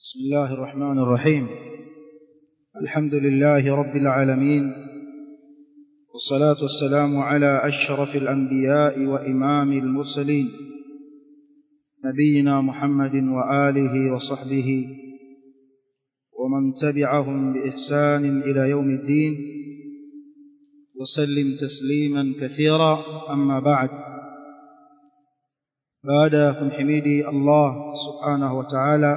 بسم الله الرحمن الرحيم الحمد لله رب العالمين والصلاة والسلام على أشرف الأنبياء وإمام المرسلين نبينا محمد وآله وصحبه ومن تبعهم بإحسان إلى يوم الدين وسلم تسليما كثيرا أما بعد baada ya kumhimidi Allah subhanahu wa ta'ala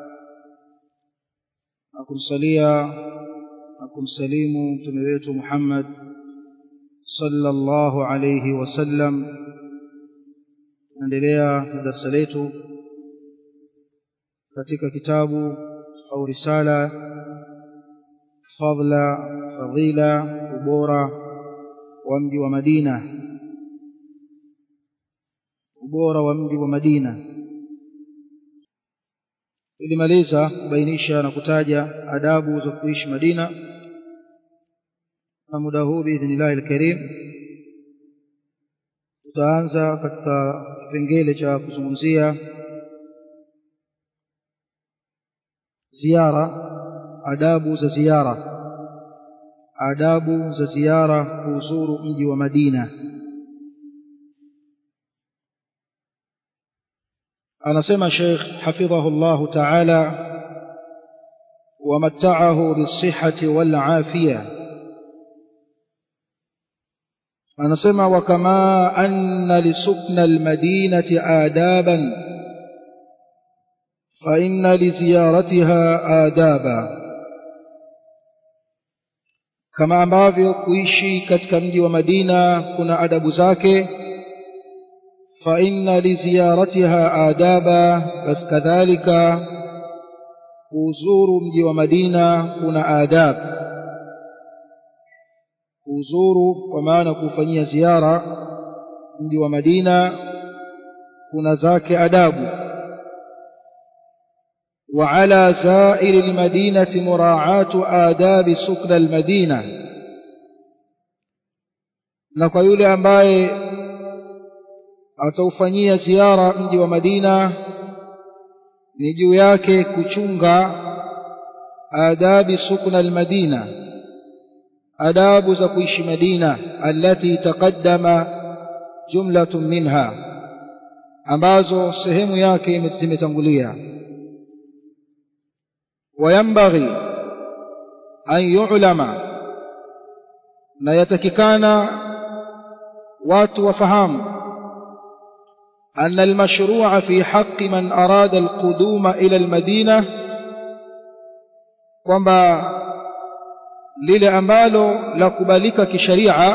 na kumsalia na kumsalimu mtume wetu Muhammad sallallahu alayhi wasallam naendelea na darasa letu katika kitabu au risala fadla fadila ubora wa mji wa Madina ubora wa mji wa Madina ilimaliza kubainisha na kutaja adabu za kuishi Madina na muda huu biidhnillahi alkarim tutaanza katika kipengele cha kuzungumzia ziara adabu za ziara adabu za ziara kuuzuru mji wa Madina anasema Sheikh hafidhahullahu ta'ala ومتعه بالصحة والعافية anasema وكما أن لسكن المدينة آدابا فإن لزيارتها آدابا kama ambavyo kuishi katika mji wa Madina kuna adabu zake فإن لزيارتها آدابا بس كذلك kuzuru mji wa Madina kuna adab kuzuru kwa maana kufanyia ziara mji wa Madina kuna zake adabu وعلى زائر المدينة مراعاة آداب سكن المدينة na kwa yule ambaye ataufanyia ziara mji wa Madina ni juu yake kuchunga adabi sukna almadina adabu za kuishi Madina allati taqaddama jumlatun minha ambazo sehemu yake zimetangulia wayambaghi an yu'lama na yatakikana watu wafahamu أن المشروع في حق من أراد القدوم إلى المدينة kwamba lile ambalo la kubalika kisharia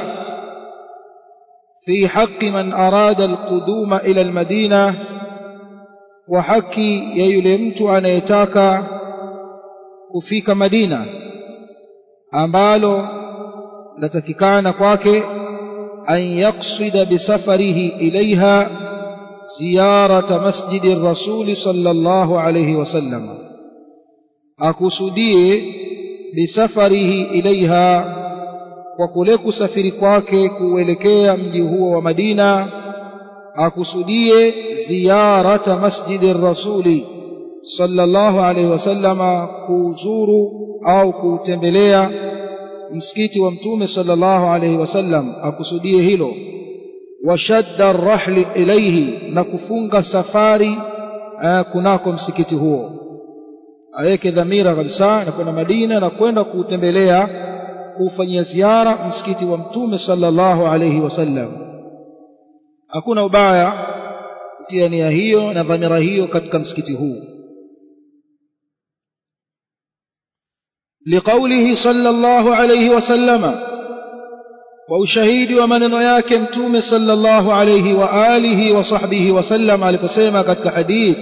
fi haqi man arada alquduma ila almadina wa haki ya yule mtu anayetaka kufika Madina ambalo latakikana kwake an yaqsida bisafarihi ilaiha زيارة مسجد الرسول صلى الله عليه وسلم أكسديه بسفره إليها وكلك سفر kwake kuelekea mji huo wa Madina akusudie ziyarata masjidi rasuli sallallahu alaihi wasallama kuzuru au kutembelea msikiti wa mtume sallallahu alaihi wasallam akusudie hilo washadda arrahli ilayhi na kufunga safari kunako msikiti huo aweke dhamira kabisa na kwenda Madina na kwenda kuutembelea kufanyia ziara msikiti wa mtume sallallahu alayhi wasallam hakuna ubaya kutia nia hiyo na dhamira hiyo katika msikiti huu لقوله صلى الله عليه وسلم kwa ushahidi wa maneno yake mtume sallallahu alayhi wa alihi wa sahbihi wasallam aliposema katika hadith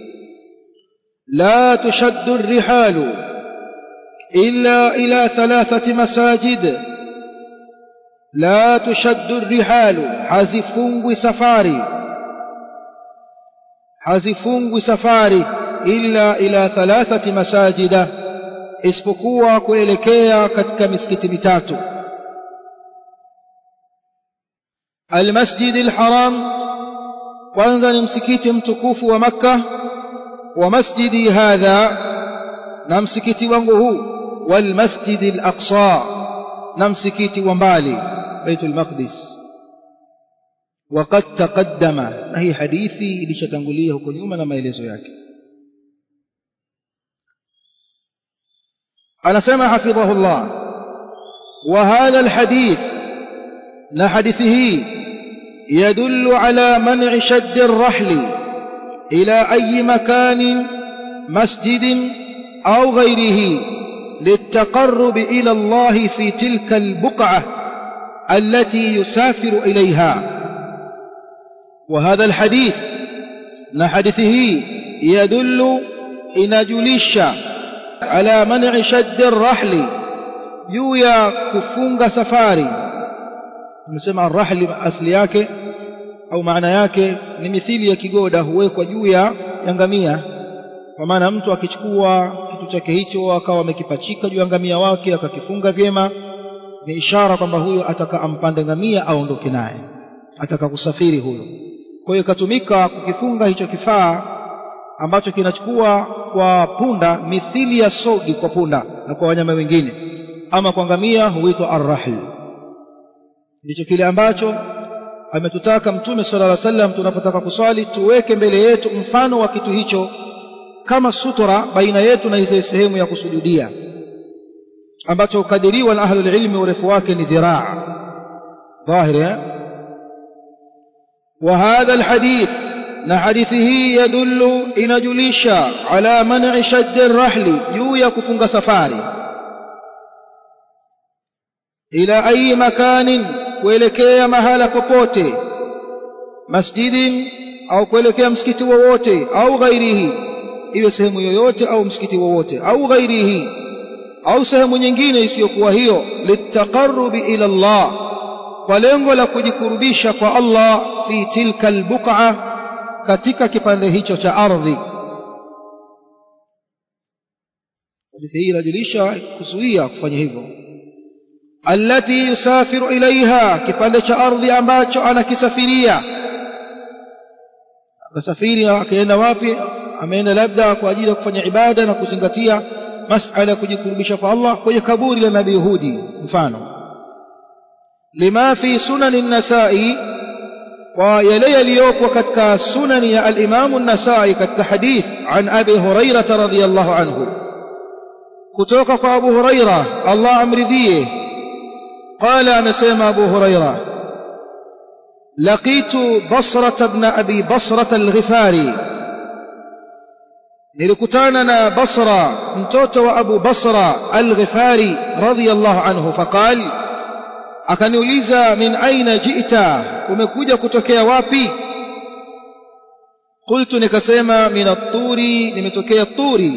la tushaddu rihalu illa ila thalathati masajid la tushaddu rihalu hazifungwi safari hazifungwi safari illa ila thalathati masajida isipokuwa kuelekea katika misikiti mitatu المسجد الحرام kwanza ni msikiti mtukufu wa makka wa masjidi hadha na msikiti wangu huu walmasjidi al-aqsa na msikiti wa mbali baitul maqdis وقد تقدم na hii hadithi ilishatangulia huko nyuma na maelezo yake anasema hafidhahullah wa hadha alhadith na hadithi hii يدل على منع شد الرحل إلى أي مكان مسجد أو غيره للتقرب إلى الله في تلك البقعة التي يسافر إليها وهذا الحديث نحدثه يدل إن جلش على منع شد الرحل يويا كفونغ سفاري tumesema arrahli asli yake au maana yake ni mithili ya kigoda huwekwa juu ya ngamia kwa maana mtu akichukua kitu chake hicho akawa amekipachika juu ya ngamia wake akakifunga vyema ni ishara kwamba huyo ataka ampande ngamia aondoke naye ataka kusafiri huyo kwa hiyo ikatumika kukifunga hicho kifaa ambacho kinachukua kwa punda mithili ya sogi kwa punda na kwa wanyama wengine ama kwa ngamia huitwa arrahl ndicho kile ambacho ametutaka mtume sala llah sallam tunapotaka kuswali tuweke mbele yetu mfano wa kitu hicho kama sutura baina yetu na ile sehemu ya kusujudia ambacho ukadiriwa na ahlul ilmi urefu wake ni dhiraa dhahiri وهذا الحديث نحديثه يدل إن جليش على منع شد الرحل يويا كفنغ سفاري إلى أي مكان kuelekea mahala popote masjidin au kuelekea msikiti wowote au ghairihi iwe sehemu yoyote au msikiti wowote au ghairihi au sehemu nyingine isiyokuwa hiyo litaqarrubi ila Allah kwa lengo la kujikurubisha kwa Allah fi tilka albuqa katika kipande hicho cha ardhi hadithi hii inajulisha kuzuia kufanya hivyo التي يسافر إليها kipande cha ardhi ambacho anakisafiria akasafiri akaenda wapi ameenda labda kwa ajili ya kufanya ibada na kuzingatia masala ya kujikurubisha kwa Allah kwenye kaburi la nabii Hudi mfano lima fi sunan an-nasai wa yale yaliyoko katika sunani ya al-Imam an-Nasai katika hadith an Abi Hurairah radhiyallahu anhu kutoka kwa Abu Hurairah Allah amridhie قال أنا سيما أبو هريرة لقيت بصرة بن أبي بصرة الغفاري نلكتاننا بصرة انتوت وأبو بصرة الغفاري رضي الله عنه فقال akaniuliza min aina jita umekuja kutokea wapi qultu nikasema min at-turi nimetokea turi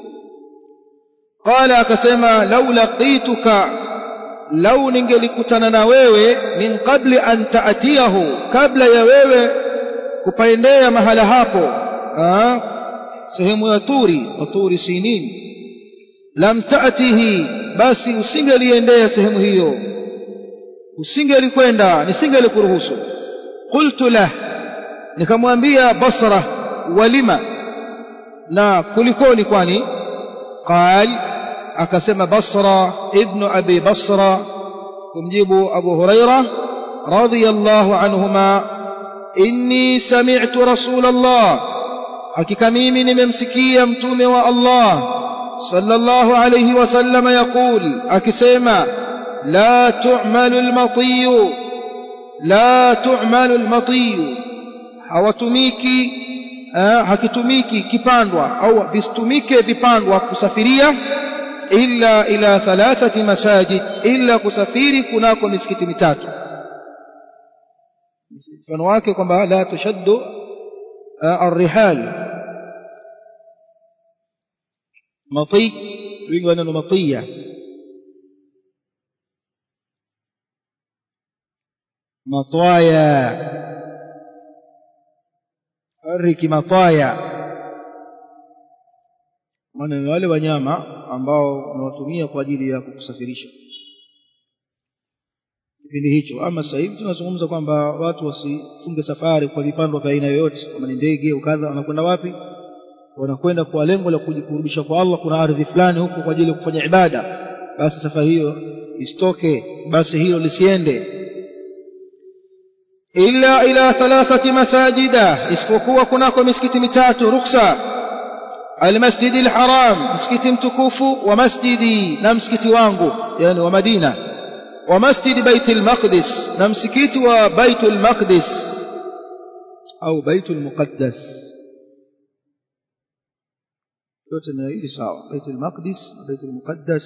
qala akasema law laqituka lau ningelikutana na wewe min qabli an taatiyahu kabla ya wewe kupaendea mahala hapo sehemu ya turi wa turi sinin lam taatihi basi usingeliendea sehemu hiyo usingelikwenda nisingelikuruhusu qultu lah nikamwambia basra walima na kulikoni kwani qal akasema basra ibnu abi basra kumjibu abu huraira radiyallahu anhuma inni sami'tu rasul allah hakika mimi nimemsikia mtume wa allah sallallahu alayhi wasallam yaqul akisema la tu'malu al-matiyu la tu'malu al-matiyu hawatumiki hakitumiki kipandwa au visitumike vipandwa kusafiria illa ila thalathati masajid illa kusafiri kunako misikiti mitatu mfano wake kwamba la tushaddu الرحال مطي wingi wa neno matiya matwaya ariki matwaya maana ni wale wanyama ambao unawatumia kwa ajili ya kukusafirisha kipindi hicho ama sasa hivi tunazungumza kwamba watu wasifunge safari kwa vipandwa vya aina yoyote kama ni ndege au kadha wanakwenda wapi wanakwenda kwa lengo la kujikurubisha kwa Allah kuna ardhi fulani huko kwa ajili ya kufanya ibada basi safari hiyo isitoke basi hilo lisiende illa ila thalathati masajida isipokuwa kunako misikiti mitatu ruksa almasjidi alharam msikiti mtukufu wa masjidi na msikiti wangu yani wa Madina wa masjidi baitul maqdis na msikiti wa baitul maqdis au baitul muqaddas yote na hili sawa baitul maqdis baitul muqaddas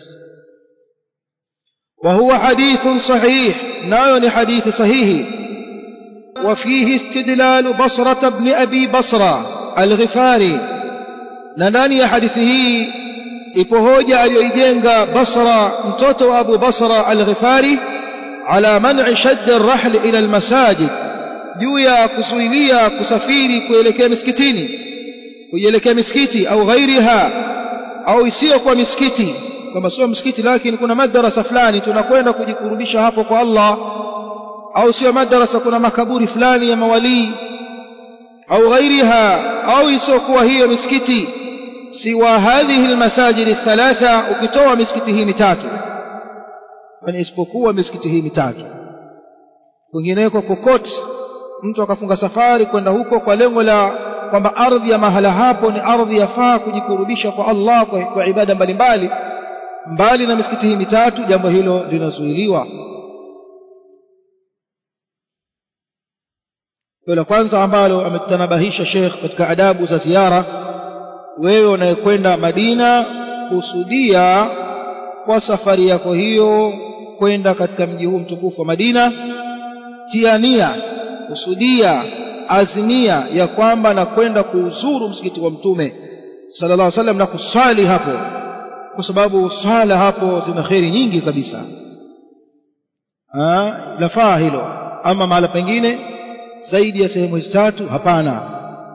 وهو حديث صحيح نايون حديث صحيح وفيه استدلال بصرة بن أبي بصرة الغفاري نناني حديثه ipohoja aliyoijenga Basra mtoto wa Abu Basra al-Ghifari ala man'i shadd ar-rahl ila al-masajid juu ya kuzuilia kusafiri kuelekea misikitini kuelekea misikiti au ghairiha au isiyo kwa misikiti kwamba sio msikiti lakini kuna madrasa fulani tunakwenda kujikurubisha hapo kwa Allah au sio madrasa kuna makaburi fulani ya mawalii au ghairiha au isiyokuwa hiyo misikiti siwa hadhihi almasajid althalatha ukitoa misikiti hii mitatu yani isipokuwa misikiti hii mitatu kwingineko kokote mtu akafunga safari kwenda huko kwa lengo la kwamba ardhi ya mahala hapo ni ardhi yafaa kujikurubisha kwa Allah kwa, kwa ibada mbalimbali mbali na misikiti hii mitatu jambo hilo linazuiliwa la kwanza ambalo ametanabahisha Sheikh katika adabu za ziara wewe unayekwenda Madina kusudia kwa safari yako hiyo kwenda katika mji huu mtukufu wa Madina tia nia kusudia azimia ya kwamba nakwenda kuuzuru msikiti wa mtume sallallahu alaihi wasallam na kusali hapo kwa sababu sala hapo zina kheri nyingi kabisa ah lafaa hilo ama mahala pengine zaidi ya sehemu hizi tatu hapana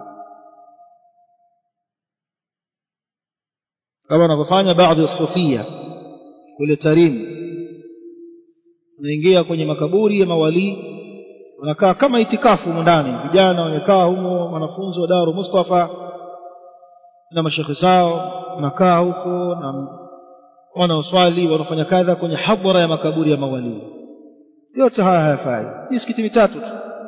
kama wanavyofanya baadhi ya sufia kule Tarim unaingia kwenye makaburi ya mawalii wanakaa kama itikafu humo ndani vijana wamekaa humo wanafunzi wa Daru Mustafa na mashekhe zao wanakaa huko na wanaoswali wanafanya kadha kwenye hadhara ya makaburi ya mawalii yote haya hayafai misikiti mitatu tu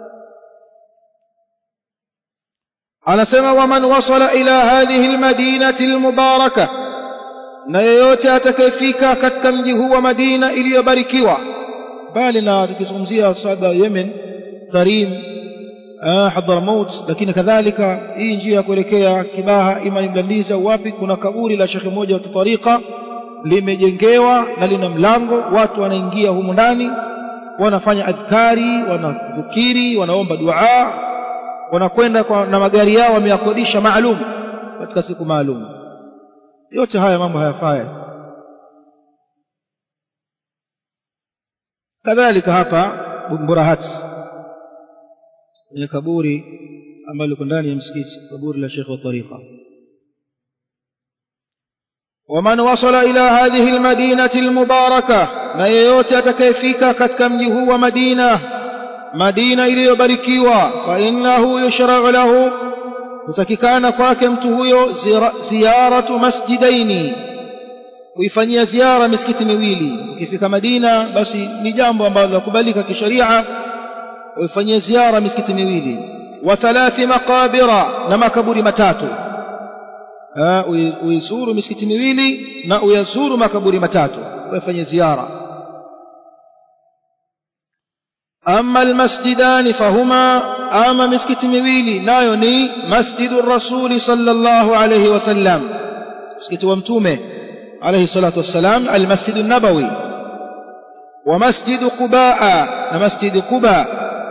anasema waman wasala ila hadhihi almadinati almubaraka na yeyote atakayefika katika mji huu wa Madina iliyobarikiwa bali na tukizungumzia sada Yemen Tarim Hadramaut lakini kadhalika hii njia ya kuelekea Kibaha ima Mlandizi au wapi kuna kaburi la shekhe mmoja wa kitarika limejengewa na lina mlango watu wanaingia humu ndani wanafanya adhkari wanadhukiri wanaomba dua wanakwenda na magari yao wameyakodisha maalum katika siku maalum yote haya mambo hayafai kadhalika hapa Burahat ni kaburi ambalo liko ndani ya msikiti kaburi la Sheikh wa tariqa ومن وصل إلى هذه المدينة المباركة na yeyote atakayefika katika mji huu wa Madina Madina iliyobarikiwa fa innahu yushra'u lahu kutakikana kwake mtu huyo ziyaratu masjidaini kuifanyia ziara misikiti miwili ukifika Madina basi ni jambo ambalo lakubalika kisheria uifanyie ziara misikiti miwili wa thalathi maqabira na makaburi matatu uizuru misikiti miwili na uyazuru makaburi matatu uifanyie ziara أما المسجدان فهما أما مسكت مويلي نايوني مسجد الرسول صلى الله عليه وسلم مسكت ومتومه عليه الصلاة والسلام المسجد النبوي ومسجد قباء مسجد قباء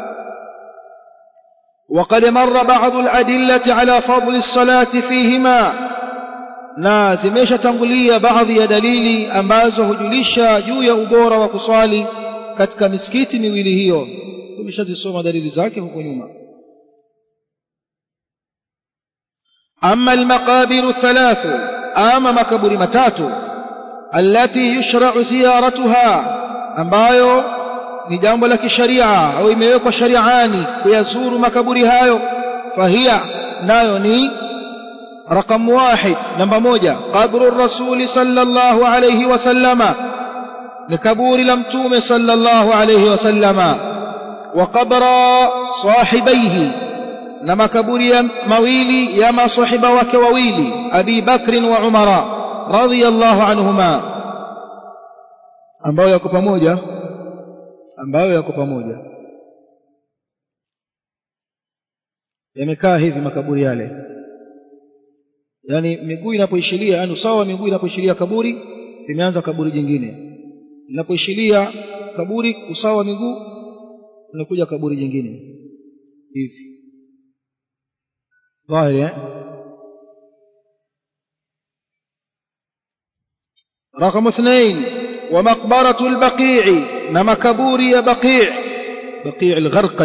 وقد مر بعض الأدلة على فضل الصلاة فيهما na zimeshatangulia baadhi ya dalili ambazo hujulisha juu ya ubora wa kuswali katika misikiti miwili hiyo tumeshazisoma dalili zake huko nyuma amma almaqabiru thalathu ama makaburi matatu allati yushra'u ziyaratuha ambayo ni jambo la kisharia au imewekwa shariani kuyazuru makaburi hayo fahia nayo ni رقم واحد نمبر موجة قبر الرسول صلى الله عليه وسلم لكبور لمتوم صلى الله عليه وسلم وقبر صاحبيه نما كبور مويلي يما صحب وكوويلي أبي بكر وعمر رضي الله عنهما ambao yako pamoja ambayo yako pamoja yamekaa hivi makaburi yale yani miguu inapoishilia yani usawa wa miguu inapoishilia kaburi limeanza kaburi jingine linapoishilia kaburi usawa wa miguu unakuja kaburi jingine hivi dhahiri eh رقم اثنين ومقبرة البقيع نما كبوري بقيع بقيع الغرقد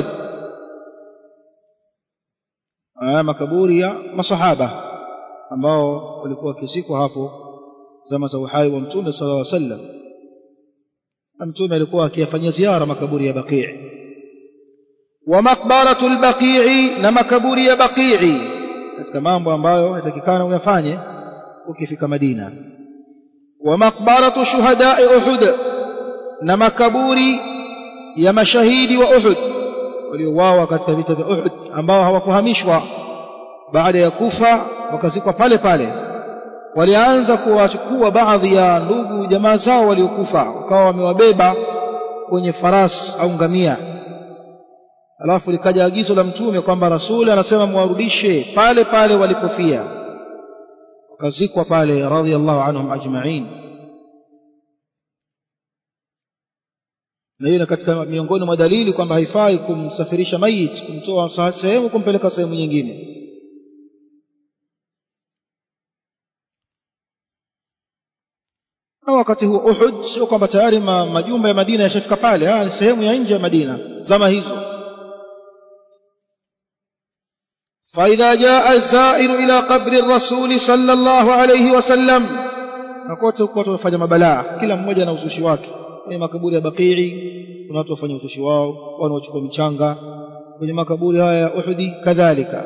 آه makaburi ya masahaba ambao walikuwa kisikwa hapo zama za uhai wa mtume sallallahu alaihi wasallam mtume alikuwa akiyafanyia ziara makaburi ya baqii wa maqbaratu albaqii na makaburi ya baqii katika mambo ambayo yatakikana uyafanye ukifika Madina wa maqbaratu shuhada'i Uhud na makaburi ya mashahidi wa Uhud waliouawa katika vita vya Uhud ambao hawakuhamishwa baada ya kufa wakazikwa pale pale walianza kuwachukua baadhi ya ndugu jamaa zao waliokufa wakawa wamewabeba kwenye farasi au ngamia alafu likaja agizo la mtume kwamba rasuli anasema mwarudishe pale pale walipofia wakazikwa pale radhiallahu anhum ajma'in na hiyo katika miongoni mwa dalili kwamba haifai kumsafirisha mayit kumtoa sehemu kumpeleka sehemu nyingine na wakati huo Uhud sio kwamba tayari ma, majumba ya Madina yashafika pale ni sehemu ya nje ya Madina zama hizo فإذا جاء الزائر إلى قبر الرسول صلى الله عليه وسلم nakote huko watu wanafanya mabalaa kila mmoja na uzushi wake kwenye makaburi ya Baqii kuna watu wafanya uzushi wao wanaochukua michanga kwenye makaburi haya ya Uhudi kadhalika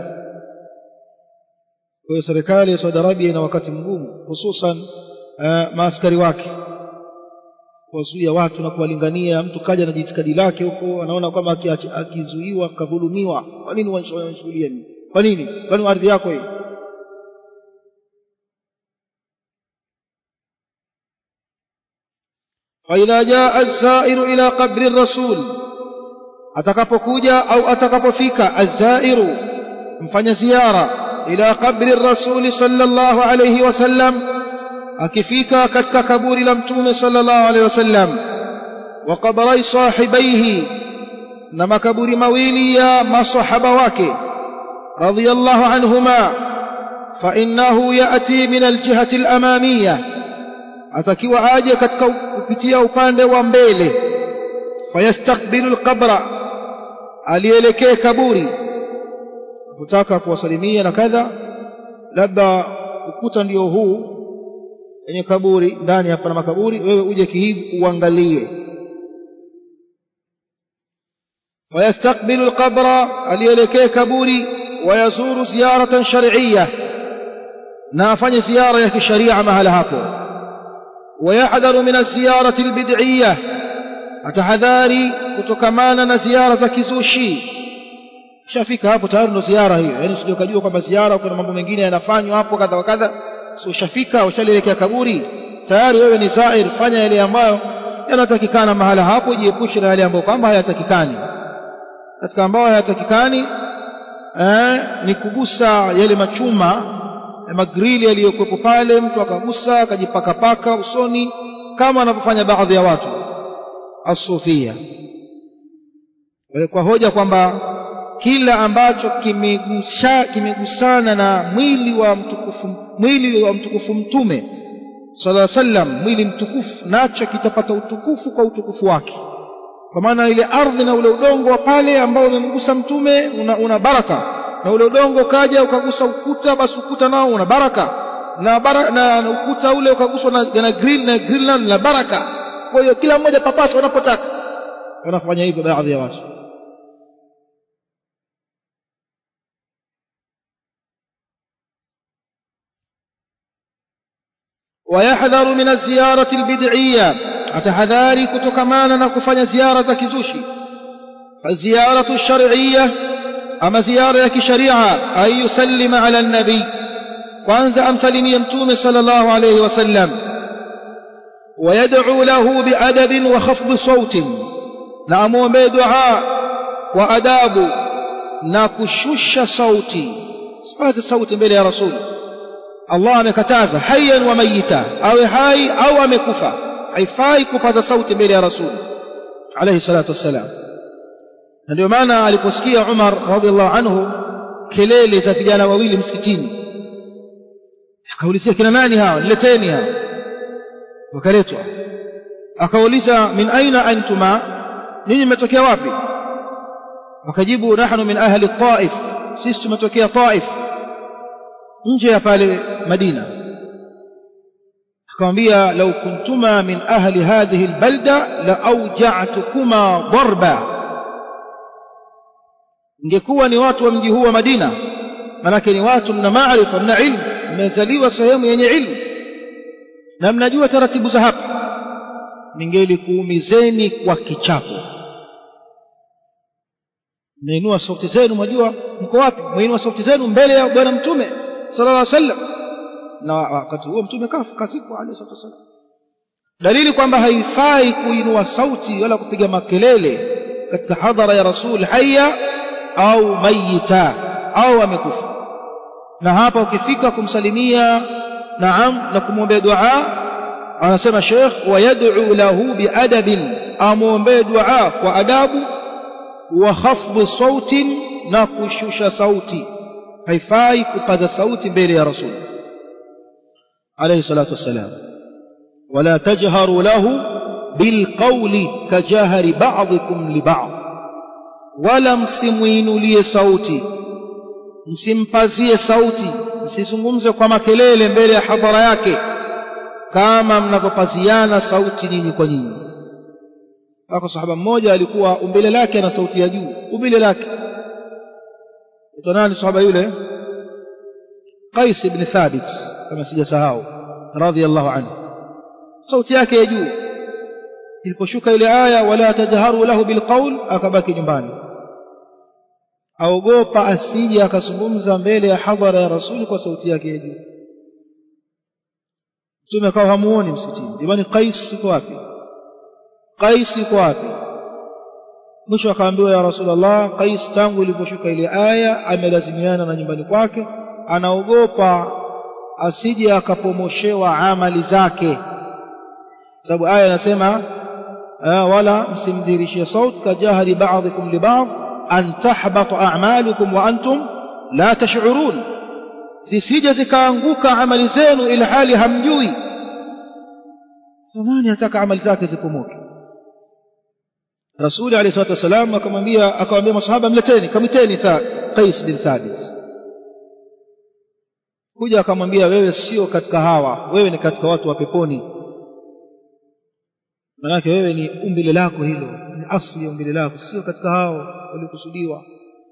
kwa hiyo serikali ya Saudi Arabia ina wakati mgumu hususan uh, maaskari wake kuwazuia watu na kuwalingania mtu kaja na jitikadi lake huko anaona kwamba akizuiwa kadhulumiwa kwa nini wanashughulia nini kwa nini kwani ardhi yako hii فإذا جاء الزائر إلى قبر الرسول atakapokuja au atakapofika azairu mfanya ziara ila qabri rasuli sallallahu alayhi wasallam akifika katika kaburi la mtume sallallahu alayhi wasallam wa qabrai sahibaihi na makaburi mawili ya masahaba wake radiyallahu anhuma fa innahu yati min aljihati alamamiyah atakiwa aje katika kupitia upande wa mbele fayastakbilu alqabra alielekee kaburi kutaka kuwasalimia na kadha labda ukuta ndio huu kwenye kaburi ndani hapa na makaburi wewe uje kihivi uangalie fayastakbilu alqabra alielekee kaburi wayazuru ziyaratan shar'iyya na afanye ziara ya kisharia mahala hapo ويحذر من الزيارة البدعية atahadhari kutokamana na ziara za kizushi shafika hapo tayari ndo ziara hiyo yani usije ukajua kwamba ziara kuna mambo mengine yanafanywa hapo kadha wa kadha si ushafika ushalielekea kaburi tayari wewe ni zair fanya yale ambayo yanatakikana mahala hapo jiepushe na yale ambayo kwamba hayatakikani katika ambayo hayatakikani eh, ni kugusa yale machuma magrili yaliyokuwepo pale mtu akagusa akajipakapaka usoni kama wanavyofanya baadhi ya watu asufia kwa hoja kwamba kila ambacho kimegusha kimegusana na mwili wa mtukufu mwili wa mtukufu mtume sallallahu alaihi wasallam mwili mtukufu nacho kitapata utukufu kwa utukufu wake kwa maana ile ardhi na ule udongo wa pale ambao umemgusa mtume una, una baraka na ule udongo kaja ukagusa ukuta basi ukuta nao una baraka na, bara, na, na ukuta ule ukaguswa na, na grill na grill nao na baraka kwa hiyo kila mmoja papasa wanapotaka wanafanya hivyo baadhi ya watu ويحذر من الزيارة البدعية أتحذاري كتكمانا نكفن زيارة كزوشي فالزيارة الشرعية أما زيارة شريعة أن يسلم على النبي وأنزى أمسلم يمتوم صلى الله عليه وسلم ويدعو له بأدب وخفض صوت نأمو بدعاء وأداب نكشش صوتي صفات الصوت بلي يا رسول الله amekataza hayyan wa mayita awe hai au amekufa haifai kupaza sauti mbele ya rasul alayhi salatu wassalam na ndio maana aliposikia Umar radhiallahu anhu kelele za vijana wawili msikitini akaulizia kina nani hawa nileteni hawa wakaletwa akauliza min aina antuma ninyi mmetokea wapi wakajibu nahnu min ahli taif sisi tumetokea taif nje ya pale Madina akamwambia law kuntuma min ahli hadhihi albalda la awja'tukuma darba ingekuwa ni watu wa mji huu wa Madina manake ni watu mna maarifa mna ilmu mmezaliwa sehemu yenye ilmu na mnajua taratibu za hapa ningelikuumizeni kwa kichapo mnainua sauti zenu mwajua mko wapi mnainua sauti zenu mbele ya bwana mtume sallallahu alaihi wasallam na wakati huo mtume kafa kazikwa alayhi salatu wasallam dalili kwamba haifai kuinua sauti wala kupiga makelele katika hadhara ya rasul haya au mayita au amekufa na hapa ukifika kumsalimia naam na kumwombea dua anasema sheikh wayad'u lahu biadabin amwombee dua kwa adabu wa khafdhi sautin na kushusha sauti haifai kupaza sauti mbele ya rasul alayhi salatu wassalam wala tajharu lahu bilqawli kajahari ba'dikum li ba'd wala msimuinulie sauti msimpazie sauti msizungumze kwa makelele mbele ya hadhara yake kama mnavyopaziana sauti nyinyi kwa nyinyi wako sahaba mmoja alikuwa umbile lake ana sauti ya juu umbile lake ito nani sahaba yule Qais ibn Thabit kama sijasahau radhiyallahu anhu sauti yake ya juu iliposhuka ile aya wala tajharu lahu bilqaul akabaki nyumbani aogopa asije akazungumza mbele ya hadhara ya rasuli kwa sauti yake ya juu mtume akawa hamuoni msikitini jamani Qais yuko wapi Qais yuko wapi mwisho akaambiwa ya Rasulullah Qais tangu iliposhuka ile aya amelazimiana na nyumbani kwake anaogopa asije akapomoshewa amali zake sababu aya inasema wala msimdhirishie sauti kajahari ba'dikum li ba'd an tahbata a'malukum wa antum la tash'urun zisije zikaanguka amali zenu ila hali hamjui zamani anataka amali zake zipomoke rasuli alayhi salatu wasalam akamwambia akamwambia masahaba mleteni kamiteni Qais bin Thabit kuja akamwambia wewe sio katika hawa wewe ni katika watu wa peponi manake wewe ni umbile lako hilo ni asli ya umbile lako sio katika hao waliokusudiwa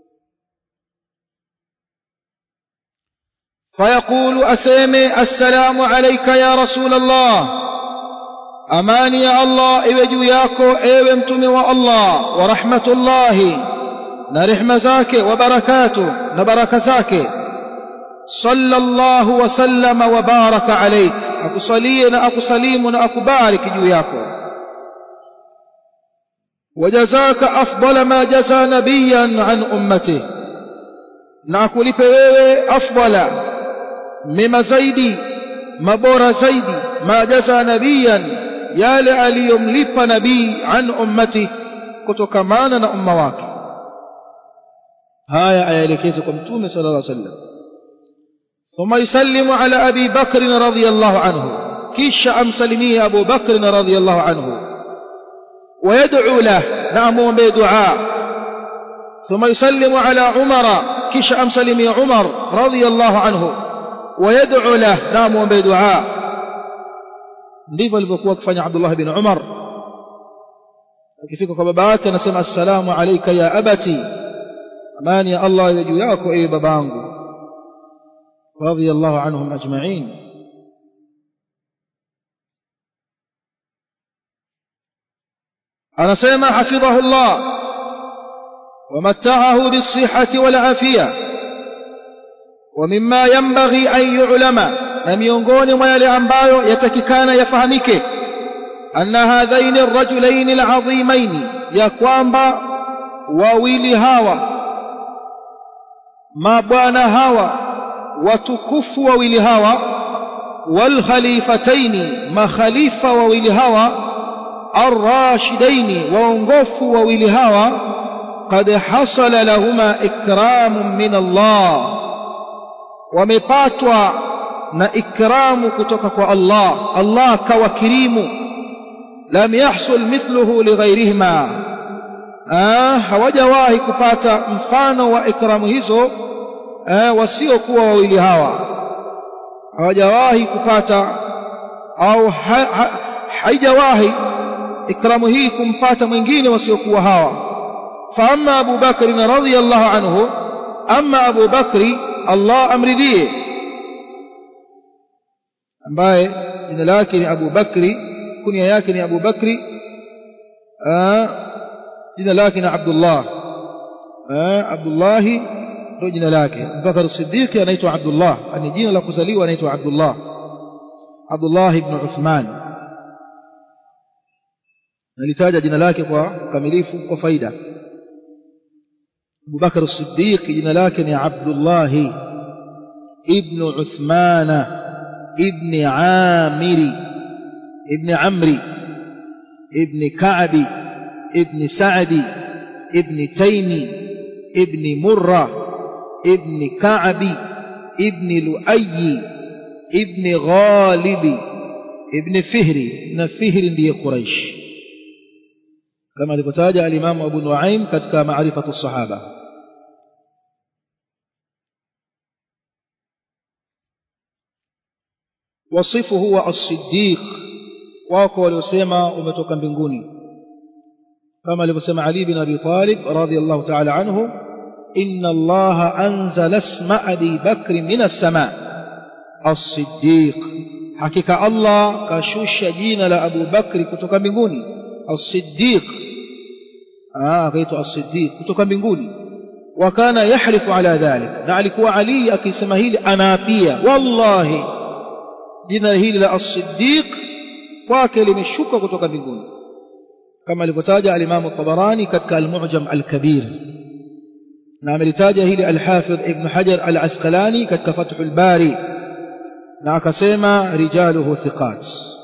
فيقول أسيمي السلام عليك يا رسول الله أماني يا الله إيوجو ياكو إيومتم والله ورحمة الله نرحم زاك وبركاته نبرك زاك صلى الله وسلم وبارك عليك أكو صلينا أكو سليمنا أكو بارك جو ياكو وجزاك أفضل ما جزى نبيا عن أمته نأكل بيوي أفضل مما زيدي مبور زيدي ما جزى نبيا yale aliyomlipa nabii an ummati kutokamana na umma wake haya ayaelekeze kwa mtume sallallahu alaihi wasallam ثم يسلم على أبي بكر رضي الله عنه كيش أمسلمي أبو بكر رضي الله عنه ويدعو له نعم بدعاء ثم يسلم على عمر كيش أمسلمي عمر رضي الله عنه ويدعو له نعم بدعاء ndivyo alivyokuwa akifanya Abdullah bin Umar akifika kwa baba yake anasema assalamu alayka ya abati amani ya Allah iwe juu yako ewe babangu radiyallahu anhum ajma'in anasema hafidhahu Allah ومتعه بالصحة والعافية ومما ينبغي أن يعلم لم ينقون ويلي أنبايو يتككان يفهمك أن هذين الرجلين العظيمين يكوانبا وويلي هاوى ما بوانا هاوى وتكف وويلي هاوى والخليفتين ما خليفة وويلي هاوى الراشدين وانقف وويلي هاوى قد حصل لهما إكرام من الله ومباتوا na ikramu kutoka kwa Allah Allah kawakirimu lam yahsul mithluhu lighairihima ah hawajawahi kupata mfano wa ikramu hizo eh, wasiokuwa wawili hawa hawajawahi kupata au ha, ha, haijawahi ikramu hii kumpata mwingine wasiokuwa hawa فأما أبو بكر رضي الله عنه أما أبو بكر الله أمرذيه ambaye jina lake ni Abu Bakri kunia yake ni Abu Bakri jina lake ni Abdullah Abdullah ndio jina lake Bakar Siddiq anaitwa Abdullah ani jina la kuzaliwa anaitwa Abdullah Abdullah ibn Uthman nalitaja jina lake kwa kamilifu kwa faida أبو بكر الصديق جنا لكن عبد الله ابن عثمان ابن عامر ابن عمري ابن كعب ابن سعد ابن تيمي ابن مرة ابن كعب ابن لؤي ابن غالب ابن فهري ابن فهر دي قريش كما لكتاج الإمام أبو نعيم كتك معرفة الصحابة wasifu huwa as-siddiq wako waliosema umetoka mbinguni kama alivyosema Ali bin Abi Talib radhiyallahu ta'ala anhu inna Allah anzala isma Abi Bakr min as-sama as-siddiq hakika Allah kashusha jina la Abu Bakri kutoka mbinguni as-siddiq ah akaitwa as-siddiq kutoka mbinguni وكان يحلف على ذلك na alikuwa Ali akisema hili anaapia wallahi jina hili la as-siddiq kwake limeshuka kutoka mbinguni kama alivyotaja al-Imam Tabarani katika al-Mu'jam al-Kabir na amelitaja hili al-Hafidh Ibn Hajar al-Asqalani katika Fathul Bari na akasema rijaluhu thiqat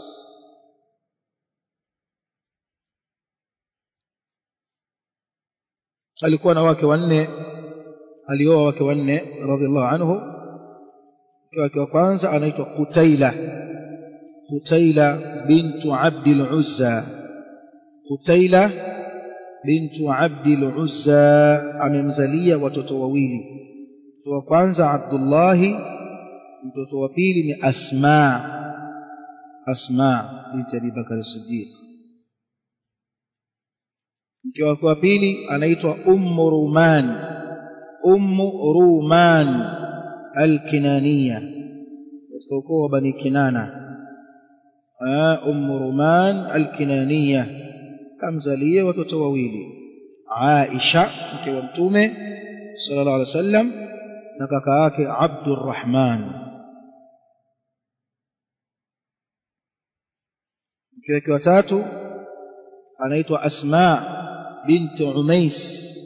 alikuwa na wake wanne alioa wake wanne radhiallahu anhu wake wa kwanza anaitwa Qutaila Qutaila bintu Abdul Uzza Qutaila bintu Abdul Uzza amemzalia watoto wawili mtoto wa kwanza Abdullah mtoto wa pili ni Asma Asma binti Abi Bakar Siddiq mke wake wa pili anaitwa Ummu Ruman Ummu Ruman الكنانية katika بني كنانة أم رومان الكنانية kamzalie watoto wawili Aisha mke wa mtume sallallahu alaihi wasallam na kaka yake Abdurrahman mke wake wa tatu anaitwa Asma bint Umais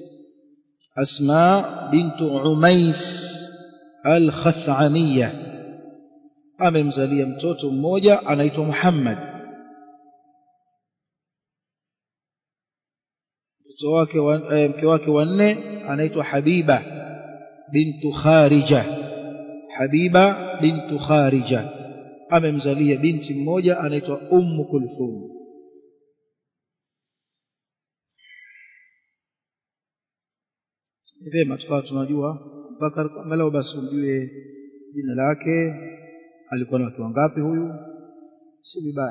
Asma bint Umais al-Khathamiyya amemzalia mtoto mmoja anaitwa Muhammad mtoto wake mke wake wa nne anaitwa Habiba bintu Kharija Habiba bintu Kharija amemzalia binti mmoja anaitwa Ummu Kulthum vyema tukawa tunajua mpaka angalau basi umjue jina lake alikuwa na watu wangapi huyu si vibaya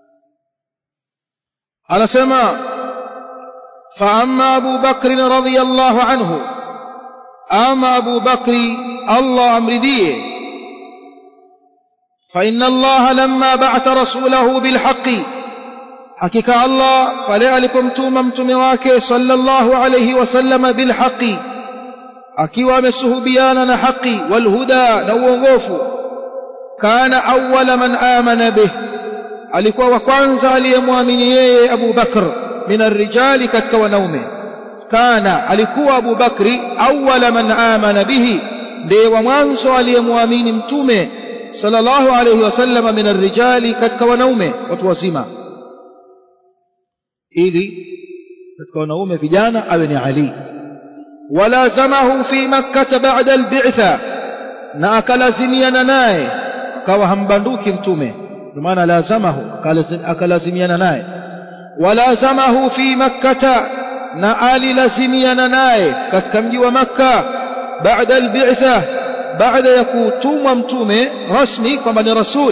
anasema فأما أبو بكر رضي الله عنه أما أبو بكر الله أمرديه فإن الله لما بعث رسوله بالحق hakika Allah pale alipomtuma mtume wake sallallahu alayhi wasallam bilhaqi akiwa amesuhubiana na haki walhuda na uongofu kana awwala man amana bih alikuwa wa kwanza aliyemwamini yeye Abu Bakr min arrijali katika wanaume kana alikuwa Abu Bakri awwala man amana bihi ndiye wa mwanzo aliyemwamini mtume sallallahu alayhi wasallam min arrijali katika wanaume watu wazima ili katika wanaume vijana awe ni Ali walazamahu fi makkah ba'da al-bi'tha na akalazimiana naye akawa hambanduki mtume kwa maana lazamahu akalazimiana naye walazamahu fi makkah na alilazimiana naye katika mji wa makka baada al-bi'tha baada ya kutumwa mtume rasmi kwamba ni rasul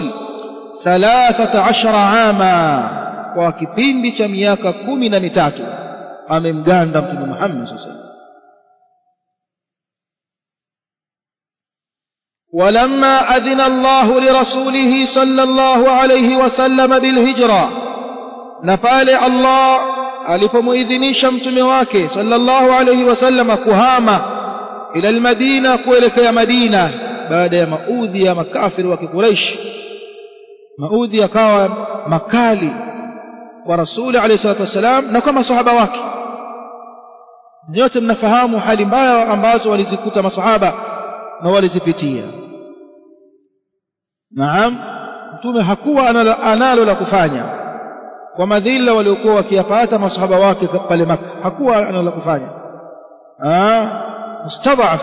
13 ama kwa kipindi cha miaka kumi na mitatu amemganda mtume Muhammad sallallahu ولما أذن الله لرسوله صلى الله عليه وسلم بالهجرة نفال الله alipomuidhinisha mtume wake sallallahu alayhi wasallam kuhama ila almadina kuelekea madina baada ya maudhi ya makafiri wa kiquraish maudhi yakawa makali kwa rasuli alayhi salatu wasalam na kwa masahaba wake nyote mnafahamu hali mbaya ambazo walizikuta masahaba na walizipitia naam mtume hakuwa analo la kufanya kwa madhila waliokuwa wakiyapata masahaba wake pale maka hakuwa analo la kufanya mustadhaf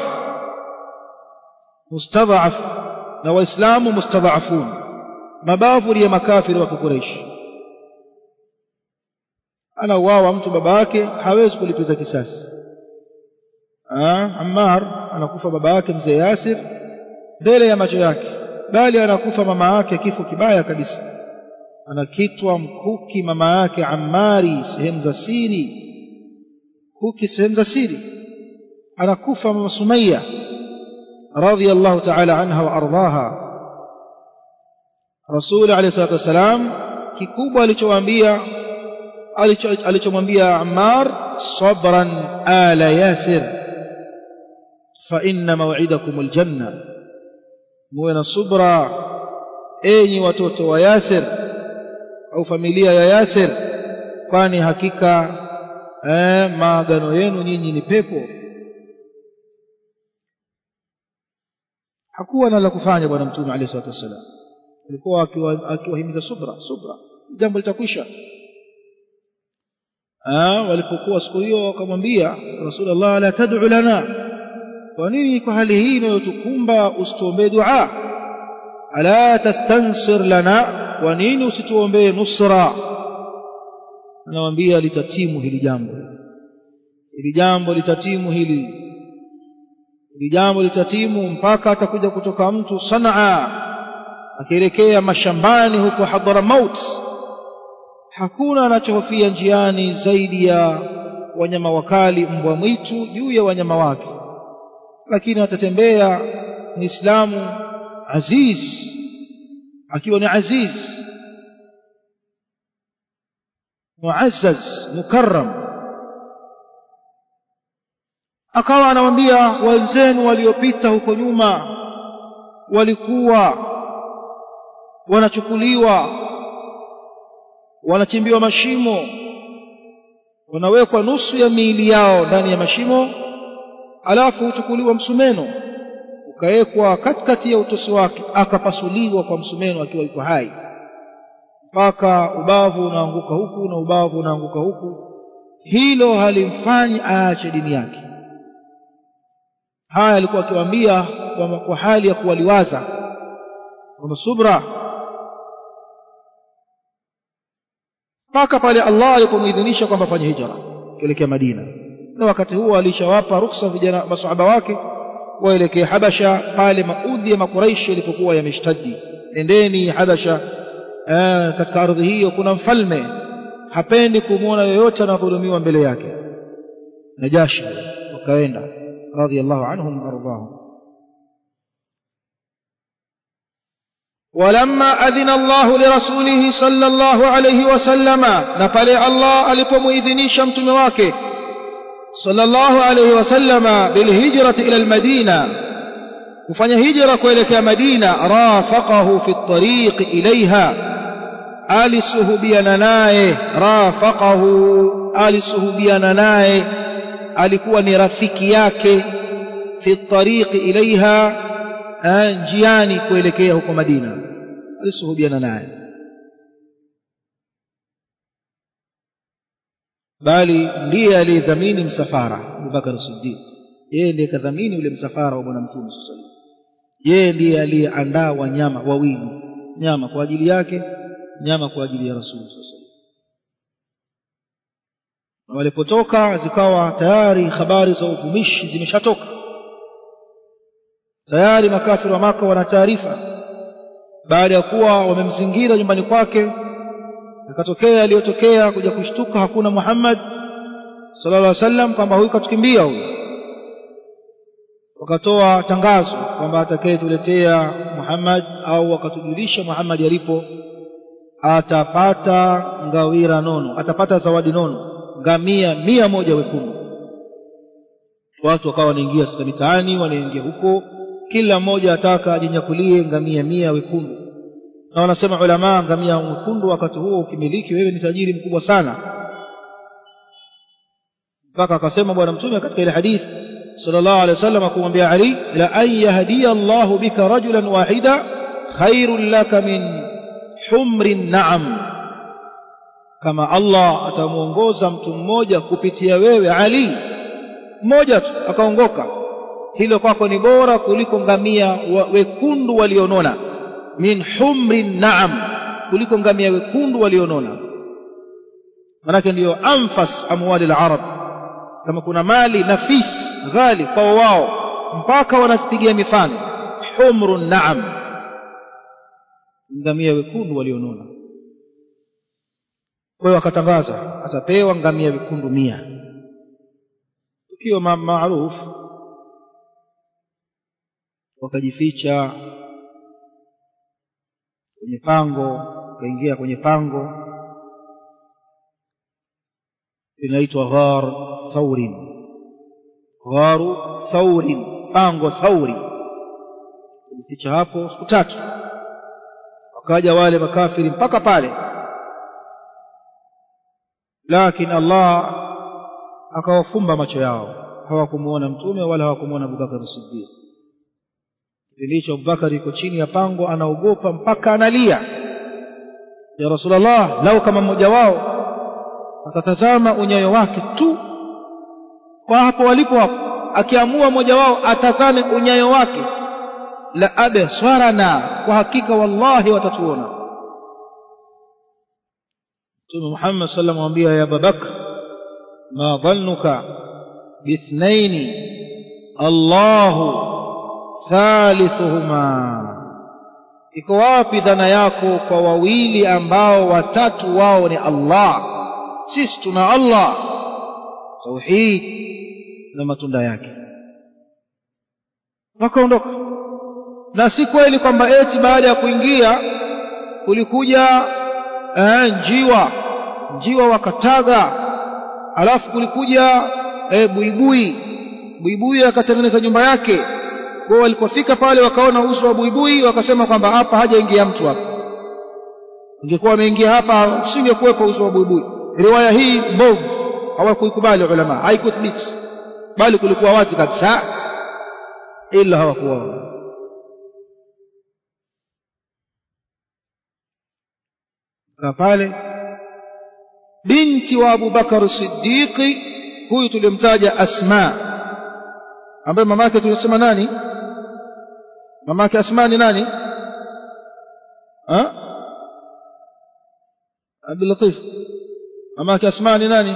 mustadhaf na waislamu mustadhafun mabavu ya makafiri wa kukureishi anauawa mtu baba yake hawezi kulipiza kisasi Ammar anakufa baba yake mzee Yasir mbele ya macho yake bali anakufa mama yake kifo kibaya kabisa anakitwa mkuki mama yake Ammari sehemu za siri kuki sehemu za siri anakufa mama Sumayya radhiyallahu ta'ala anha wa ardhaha Rasul alayhi salatu wasalam kikubwa alichowaambia alichomwambia Ammar sabran ala Yasir fa inna maw'idakum aljanna muwe na subra enyi watoto wa Yasir au familia ya Yasir kwani hakika eh, maagano yenu nyinyi ni pepo hakuwa na la kufanya bwana mtume alayhi salatu wasallam alikuwa akiwahimiza subra subra jambo litakwisha walipokuwa siku hiyo wakamwambia rasulullah la tad'u lana kwa nini kwa hali hii inayotukumba usituombee dua ala tastansir lana kwa nini usituombee nusra anawaambia litatimu hili jambo hili jambo litatimu hili hili jambo litatimu mpaka atakuja kutoka mtu sanaa akielekea mashambani huko Hadramaut hakuna anachohofia njiani zaidi ya wanyama wakali mbwa mwitu juu ya wanyama wake lakini atatembea muislamu aziz akiwa ni aziz muazzaz mukarram akawa anawambia wenzenu waliopita huko nyuma walikuwa wanachukuliwa wanachimbiwa mashimo wanawekwa nusu ya miili yao ndani ya mashimo alafu huchukuliwa msumeno ukawekwa katikati ya utosi wake akapasuliwa kwa msumeno akiwa yuko hai mpaka ubavu unaanguka huku na ubavu unaanguka huku hilo halimfanyi aache dini yake haya alikuwa akiwaambia kwa hali ya kuwaliwaza kwamba subra mpaka pale Allah alipomuidhinisha kwamba fanye hijra kuelekea Madina na wakati huo alishawapa ruksa vijana masahaba wake waelekee Habasha pale maudhi ya makuraishi yalipokuwa yameshtadi nendeni Habasha eh, katika ardhi hiyo kuna mfalme hapendi kumwona yoyote anadhulumiwa mbele yake Najashi wakaenda radhiallahu anhum wardahum ولما أذن الله لرسوله صلى الله عليه وسلم نفلي الله ألقم إذني شمت مواكه صلى الله عليه وسلم بالهجرة إلى المدينة وفني هجرة كويلك مدينة رافقه في الطريق إليها alisuhubiana naye rafaqahu alisuhubiana naye alikuwa ni rafiki yake fi tariqi ilaiha njiani kuelekea huko Madina alisuhubiana naye bali ndiye aliyedhamini msafara Abubakar Siddiq yeye ndiye kadhamini ule msafara wa bwana mtume sallallahu alaihi wasallam yeye ndiye aliyeandaa wanyama wawili nyama kwa ajili yake nyama kwa ajili ya Rasul na walipotoka zikawa tayari habari za uvumishi zimeshatoka tayari makafiri wa maka wana taarifa baada ya kuwa wamemzingira nyumbani kwake ikatokea yaliyotokea kuja kushtuka hakuna Muhammad sallallahu alaihi wasallam kwamba huyu katukimbia huyu wakatoa tangazo kwamba atakayetuletea Muhammad au akatujulisha Muhammad alipo atapata ngawira nono atapata zawadi nono ngamia mia moja wekundu watu wakawa wanaingia sasa mitaani wanaingia huko kila mmoja ataka ajinyakulie ngamia mia wekundu na wanasema ulama ngamia wekundu wakati huo ukimiliki wewe ni tajiri mkubwa sana mpaka akasema bwana mtume katika ile hadithi sallallahu alaihi wasallam kumwambia Ali la an yahdiya Allah bika rajulan wahida khairul laka min humri naam kama Allah atamuongoza mtu mmoja kupitia wewe Ali mmoja tu akaongoka hilo kwako ni bora kuliko ngamia wekundu walionona min humri naam kuliko ngamia wekundu walionona manake ndiyo anfas amwali al-arab kama kuna mali nafis ghali kwa wao mpaka wanazipigia mifano humru naam ngamia wekundu walionona kwa hiyo akatangaza atapewa ngamia wekundu mia tukio maarufu wakajificha kwenye pango wakaingia kwenye pango linaitwa ghar thaurin gharu thaurin pango thauri kujificha hapo siku tatu wakaja wale makafiri mpaka pale lakini Allah akawafumba macho yao hawakumuona mtume wala hawakumuona Abubakar Siddiq kilicho Abubakar yuko chini ya pango anaogopa mpaka analia ya Rasulullah lau kama mmoja wao atatazama unyayo wake tu kwa hapo walipo hapo akiamua mmoja wao atazame unyayo wake la absarana kwa hakika wallahi watatuona Mtume Muhammad sallallahu alayhi wasallam ya Abubakar ma dhannuka bithnaini Allahu thalithuhuma iko wapi dhana yako kwa wawili ambao watatu wao ni Allah sisi tuna Allah tauhid na matunda yake wakaondoka na si kweli kwamba eti baada ya kuingia kulikuja eh, njiwa njiwa wakataga alafu kulikuja eh, buibui buibui akatengeneza nyumba yake kwa walipofika pale wakaona uso wa buibui wakasema kwamba hapa hajaingia mtu hapa ingekuwa wameingia hapa usingekuwepo uso wa buibui riwaya hii mbovu hawakuikubali ulama haikuthibiti bali kulikuwa wazi kabisa ila hawakuona pale binti wa Abu Bakar Siddiqi huyu tulimtaja Asma ambaye mamake tulisema nani mamake Asma ni nani ha Abdul Latif mamake Asma ni nani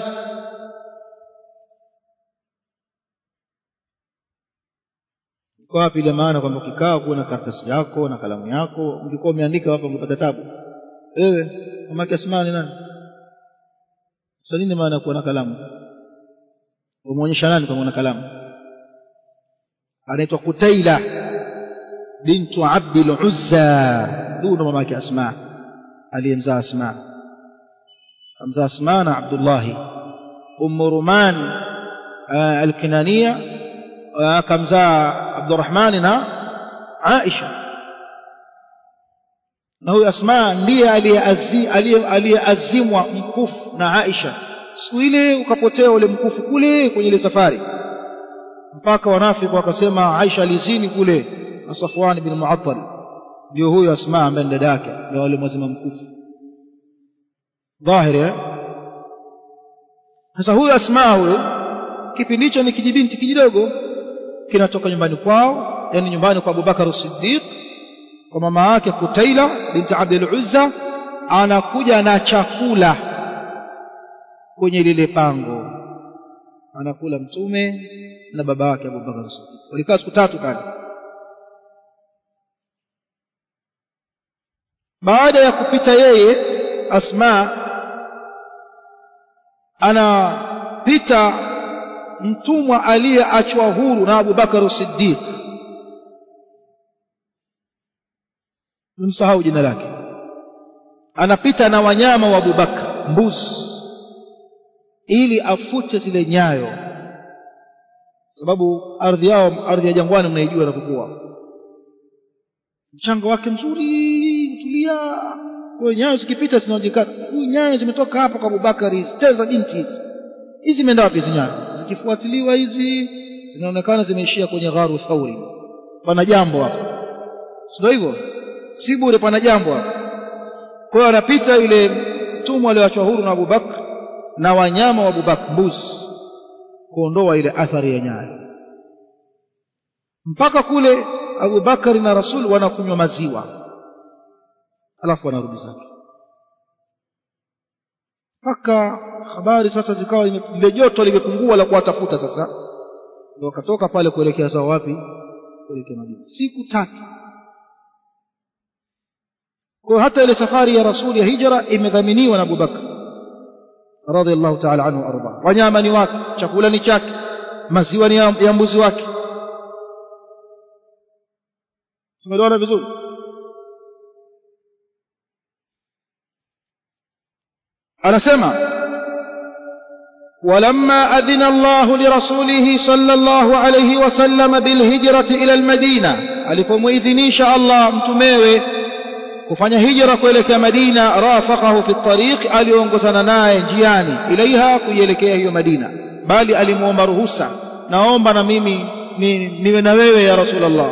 kwa wapi ile maana kwamba ukikaa kuwa na karatasi yako na kalamu yako ungekuwa umeandika hapa ungepata tabu wewe mamake Asma ni nani sasa nini maana kuwa na kalamu umuonyesha nani kama una kalamu anaitwa Kutaila bintu Abdul Uzza huyu ndo mama yake asma aliyemzaa asma kamzaa asma na abdullahi ummu ruman alkinania kamzaa abdurahmani na aisha na huyu asma ndiye aliyeazimwa mkufu na aisha siku ile ukapotea ule mkufu kule kwenye ile safari mpaka wanafiki wakasema aisha alizini kule na safwan bin muattal ndio huyo asma ambaye ni dada yake ndio wale mwazima mkufu dhahiri eh sasa huyu asma huyo kipindi hicho ni kijibinti kijidogo kinatoka nyumbani kwao yani nyumbani kwa Abubakar Siddiq kwa mama yake Kutaila binti Abdul Uzza anakuja na chakula kwenye lile pango anakula mtume na baba yake Abubakar Siddiq walikaa siku tatu pale baada ya kupita yeye Asma anapita mtumwa aliyeachwa huru na Abu Bakar Siddiq msahau jina lake anapita na wanyama wa Abu Bakar mbuzi ili afute zile nyayo sababu ardhi yao ardhi ya jangwani mnaijua inapokuwa mchanga wake mzuri tulia kwa nyayo zikipita zinaonekana huyu nyayo zimetoka hapa kwa Abubakari teza binti hizi hizi zimeenda wapi hizi nyayo zikifuatiliwa hizi zinaonekana zimeishia kwenye gharu thauri pana jambo hapo sio hivyo si bure pana jambo hapo kwa hiyo anapita yule mtumwa aliyoachwa huru na Abubakar na wanyama wa Abubakar mbuzi kuondoa ile athari ya nyayo mpaka kule Abubakari na Rasul wanakunywa maziwa alafu wanarudi zake mpaka habari sasa zikawa ile joto limepungua la kuwatafuta sasa ndio wakatoka pale kuelekea zao wapi kuelekea Madina siku tatu kwa hata ile safari ya Rasul ya hijra imedhaminiwa na Abubakar radhiallahu ta'ala anhu arda wanyama ni wake chakula ni chake maziwa ni ya mbuzi wake tumeelewana vizuri anasema ولما أذن الله لرسوله صلى الله عليه وسلم بالهجرة إلى المدينة alipomwidhinisha Allah mtumewe kufanya hijra kuelekea Madina rafaqahu fi tariq aliongozana naye njiani ilaiha kuielekea hiyo Madina bali alimuomba ruhusa naomba na mimi ni, niwe na wewe ya Rasulullah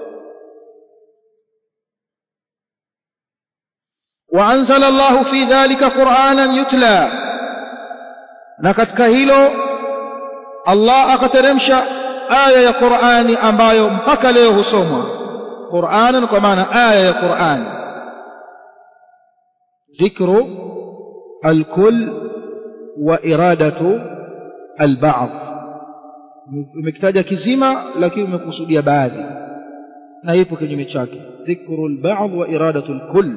وأنزل الله في ذلك قرآنا يتلى نكتك هيلو الله أكترمش آية قرآن أمبايو مبكى له سوما قرآنا كمان آية قرآن ذكر الكل وإرادة البعض umekitaja kizima lakini umekusudia baadhi na ipo kinyume chake dhikru al-ba'd wa iradatu al-kull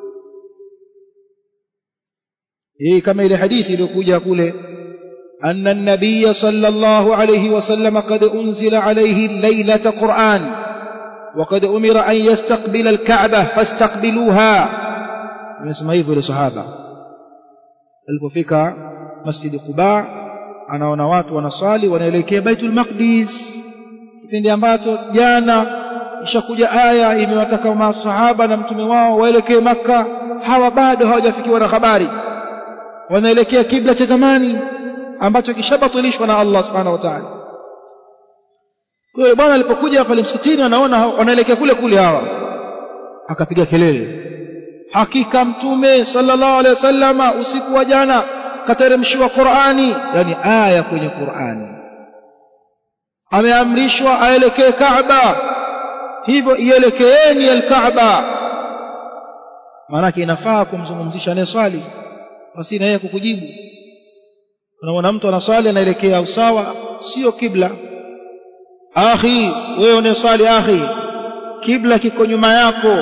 hii kama ile hadithi iliyokuja kule أن النبي صلى الله عليه وسلم قد أنزل عليه الليلة قرآن وقد أمر أن يستقبل الكعبة فاستقبلوها نسمع hivyo ile sahaba alipofika masjid Quba anaona watu wanasali wanaelekea Baitul Maqdis kipindi ambacho jana ishakuja aya imewataka masahaba na mtume wao waelekee maka hawa bado hawajafikiwa na habari wanaelekea kibla cha zamani ambacho kishabatilishwa na Allah subhanahu wa ta'ala kwa hiyo bwana alipokuja pale msikitini anaona wanaelekea kule kule hawa akapiga kelele hakika mtume sallallahu alaihi wasallama usiku wa jana kateremshiwa Qur'ani yani aya kwenye Qur'ani ameamrishwa aelekee Kaaba hivyo ielekeeni al-Kaaba maanake inafaa kumzungumzisha anayeswali basi na yeye kukujibu unaona mtu anaswali anaelekea usawa sio kibla akhi wewe unaswali akhi kibla kiko nyuma yako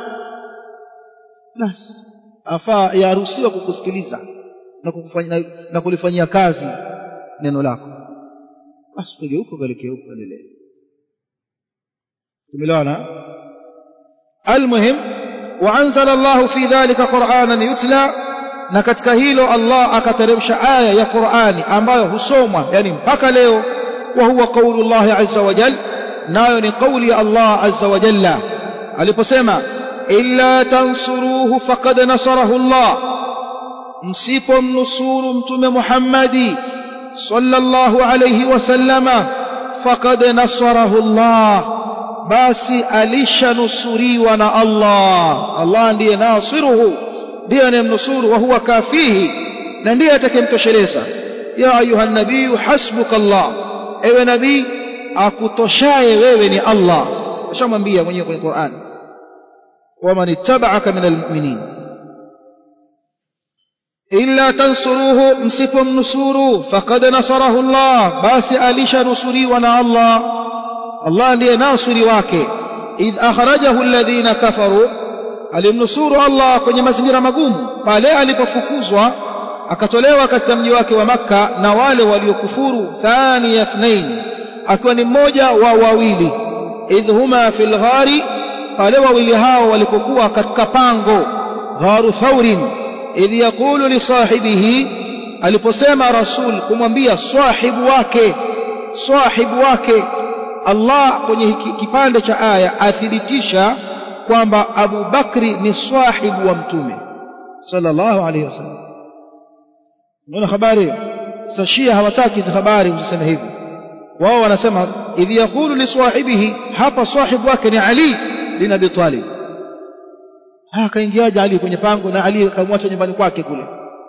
basi afaa yaruhusiwa kukusikiliza na kukufanya na kulifanyia kazi neno lako basi tugeuke kuelekea huko endelee tumeelewana almuhim وأنزل الله في ذلك قرآنا يتلى na katika hilo Allah akateremsha aya ya Qur'ani ambayo husomwa yani mpaka leo wa huwa qaulullah azza wa jal nayo ni kauli ya Allah azza wa jalla aliposema illa tansuruhu faqad nasarahu Allah msipomnusuru mtume Muhammadi sallallahu alayhi wasallama faqad nasarahu Allah basi alishanusuriwa na Allah Allah ndiye nasiruhu ndiye anayemnusuru wa huwa kafihi na ndiye atakayemtosheleza ya ayuha nabii hasbuka Allah ewe nabii akutoshaye wewe ni Allah ashamwambia mwenyewe kwenye Qur'an waman ittaba'aka minal mu'minin illa tansuruhu msipomnusuru faqad nasarahu Allah basi alishanusuriwa na Allah Allah ndiye nasiri wake idh akhrajahu alladhina kafaru alimnusuru Allah kwenye mazingira magumu pale alipofukuzwa akatolewa katika mji wake wa Makka na wale waliokufuru thani yathnain akiwa ni mmoja wa wawili idh huma fil ghari pale wawili hao walipokuwa katika pango gharu thaurin idh yaqulu li sahibihi aliposema rasul kumwambia sahibu wake sahibu wake Allah kwenye kipande cha aya athibitisha kwamba Abu Bakri ni sahibu wa mtume sallallahu alayhi wasallam unaona habari sashia hawataki hizo habari usiseme hivi wao wanasema idh yaqulu li sahibihi hapa sahibu wake ni Ali bin Abi Talib akaingiaje Ali kwenye pango na Ali akamwacha nyumbani kwake kule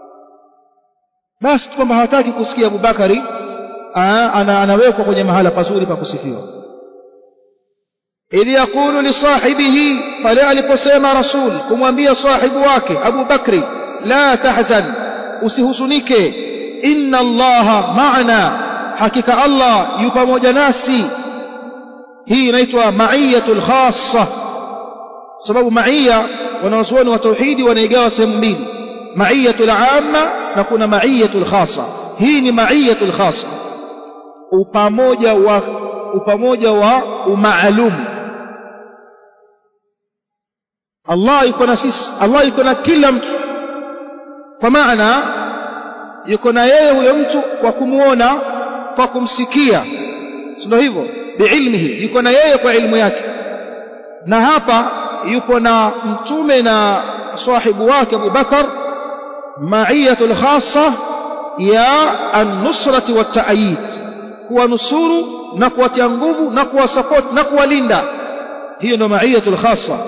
basi kwamba hawataki kusikia Abu Bakari ana anawekwa kwenye mahala pazuri pa kusifiwa idh yaqulu li sahibihi pale aliposema rasul kumwambia sahibu wake Abu Bakri la tahzan usihuzunike inna allaha ma'ana hakika Allah yu pamoja nasi hii inaitwa ma'iyatul khassa sababu ma'iyya wanawazuoni wa tauhidi wanaigawa sehemu mbili ma'iyatul amma na kuna ma'iyatul khassa hii ni ma'iyatul khassa upamoja wa upamoja wa umaalum Allah yuko na sisi Allah yuko na kila mtu kwa maana yuko na yeye huyo mtu kwa kumuona kwa kumsikia ndio hivyo biilmihi yuko na yeye kwa ilmu yake na hapa yupo na mtume na sahibu wake Abu Bakar ma'iyatul khassa ya an-nusrati wa ta'yid kuwanusuru na kuwatia nguvu na kuwasupport na kuwalinda hiyo ndio ma'iyatul khassa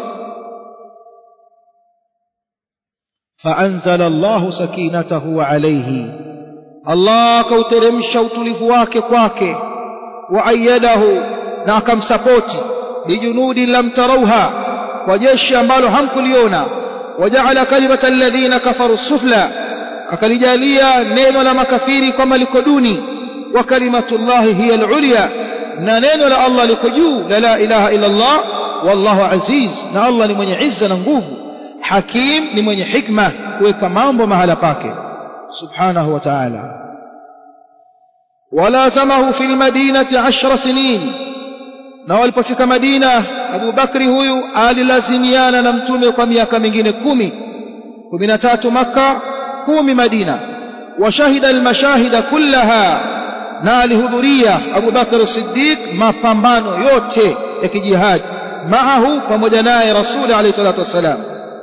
فأنزل الله سكينته عليه الله كوترمش utulivu wake kwake وأيده na akamsapoti bijunudi lam tarawha kwa jeshi ambalo hamkuliona waja'ala kalimata alladhina kafaru sufla akalijalia neno la makafiri kama liko duni wa kalimatullahi hiya al-ulya na neno la Allah liko juu la la ilaha illa Allah wallahu aziz na Allah ni mwenye izza na nguvu hakim ni mwenye hikma kuweka mambo mahala pake subhanahu wa ta'ala walazamahu fil madinati 10 sinin na walipofika Madina Abu Bakri huyu alilazimiana na mtume kwa miaka mingine kumi kumi na tatu Makka kumi Madina washahida almashahida kullaha na alihudhuria Abu Bakr Siddiq mapambano yote ya kijihad maahu pamoja naye Rasuli alayhi salatu wassalam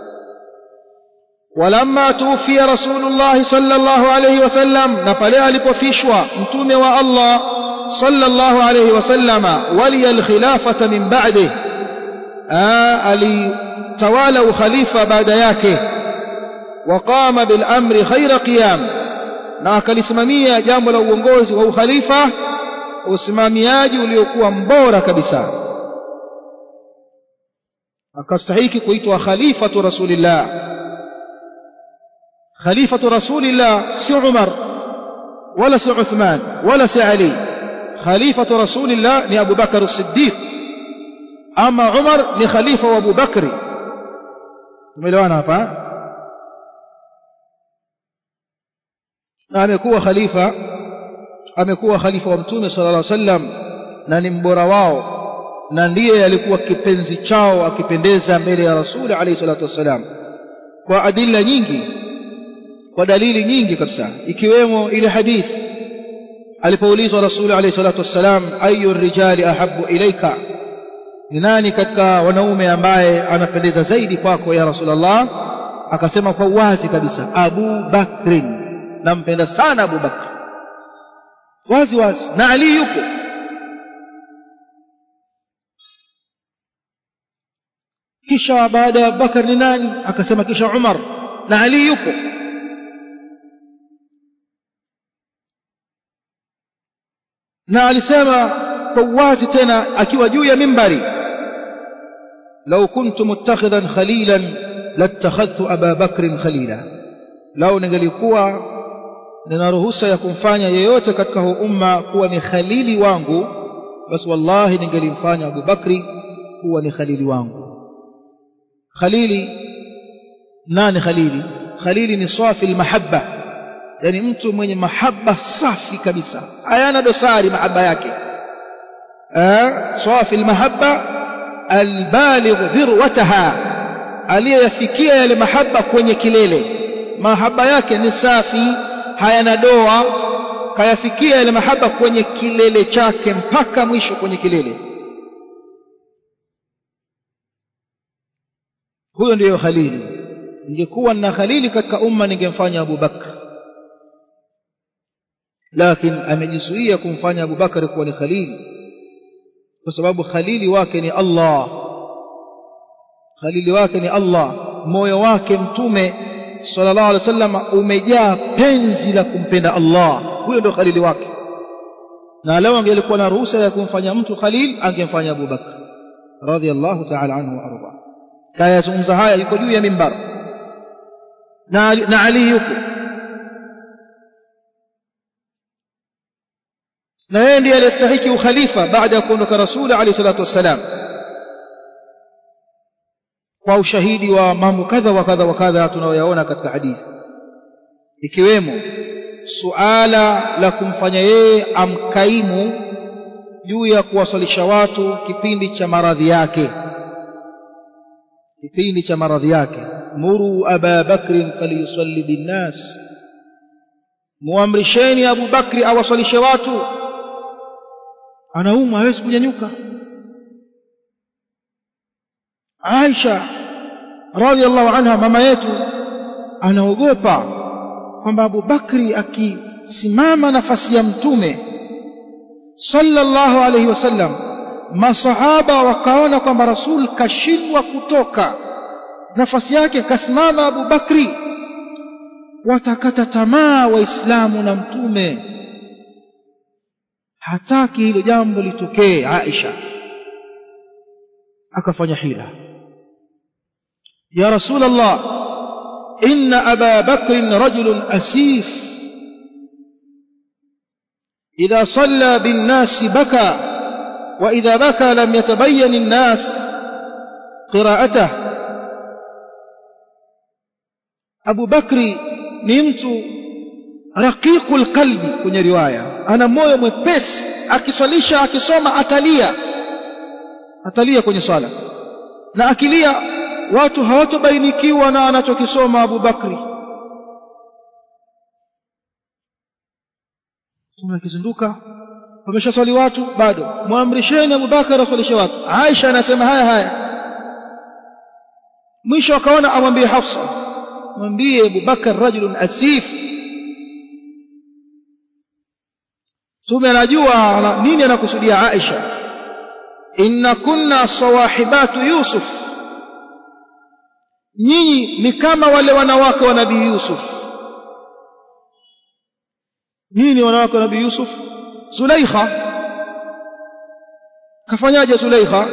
ولما توفي رسول الله صلى الله عليه وسلم نقل alipofishwa mtume wa Allah صلى الله عليه وسلم ولي الخلافة من بعده alitawala ukhalifa baada yake وقام بالأمر خير قيام na akalisimamia jambo la uongozi wa ukhalifa usimamiaji uliokuwa mbora kabisa akastahiki kuitwa khalifatu rasulillah khalifatu rasulillah si Umar wala si Uthman wala si Ali خليفة رسول الله ni Abu Bakar as-Siddiq ama Umar ni khalifa wa Abu Bakri tumeelewana hapa na amekuwa khalifa amekuwa khalifa wa Mtume sallallahu alaihi wasallam na ni mbora wao na ndiye alikuwa kipenzi chao akipendeza mbele ya rasuli alayhi salatu wassalam kwa adilla nyingi kwa dalili nyingi kabisa ikiwemo ile hadithi alipoulizwa rasuli alayhi salatu wassalam ayu rijali ahabbu ilaika ni nani katika wanaume ambaye anapendeza zaidi kwako ya rasulullah akasema kwa wazi kabisa abu bakrin nampenda sana abu bakr wazi wazi na ali yuko kisha baada ya bakar ni nani akasema kisha umar na ali yuko na alisema kwa uwazi tena akiwa juu ya mimbari lau kuntu muttakhidhan khalilan latakhadhtu aba bakrin khalila lau ningelikuwa nina ruhusa ya kumfanya yeyote katika huu umma kuwa ni khalili wangu basi wallahi ningelimfanya Abu Bakri kuwa ni khalili wangu khalili nani khalili khalili ni safi almahabba yani mtu mwenye mahaba safi kabisa hayana dosari mahaba yake safi almahabba albaligh dhirwataha aliyeyafikia yale mahaba kwenye kilele mahaba yake ni safi hayana doa kayafikia yale mahaba kwenye kilele chake mpaka mwisho kwenye kilele huyo ndiyo khalili ningekuwa na khalili katika umma ningemfanya Abu Bakr lakini amejizuia kumfanya Abu Bakr kuwa ni khalili kwa sababu khalili wake ni Allah khalili wake ni Allah moyo wake mtume sallallahu alaihi wasallam umejaa penzi la kumpenda Allah huyo ndio khalili wake na leo angelikuwa na ruhusa ya kumfanya mtu khalil angemfanya Abu Bakr radhiallahu ta'ala anhu wa arda kayazungumza haya yuko juu ya mimbar na na Ali yuko na yeye ndiye aliyestahiki ukhalifa baada ya kuondoka rasuli alayhi salatu wassalam kwa ushahidi wa mambo kadha wa kadha wa kadha tunayoyaona katika hadithi ikiwemo suala la kumfanya yeye amkaimu juu ya kuwasalisha watu kipindi cha maradhi yake kipindi cha maradhi yake muru aba bakrin falyusalli binnas muamrisheni abu bakri awasalishe watu anaumwa hawezi kunyanyuka Aisha radhiallahu anha mama yetu anaogopa kwamba Abu Bakri akisimama nafasi ya mtume sallallahu alayhi wasallam masahaba wakaona kwamba rasul kashindwa kutoka nafasi yake kasimama Abu Bakri watakata tamaa waislamu na mtume hataki hilo jambo litokee Aisha akafanya hila يا رسول الله إن أبا بكر رجل أسيف إذا صلى بالناس بكى وإذا بكى لم يتبين الناس قراءته أبو بكر نمت رقيق القلب kwenye riwaya ana moyo mwepesi akiswalisha akisoma atalia atalia kwenye swala na akilia watu hawatobainikiwa na anachokisoma Abu Bakri tumekizinduka wameshaswali watu bado muamrisheni Abu Bakar aswalishe watu Aisha anasema haya haya mwisho akaona amwambie Hafsa mwambie Abu Bakar rajulun asif tume anajua nini anakusudia Aisha inna kunna sawahibatu Yusuf nyinyi ni kama wale wanawake wa nabii Yusuf nyinyi ni wanawake wa nabii Yusuf Zulaikha kafanyaje Zulaikha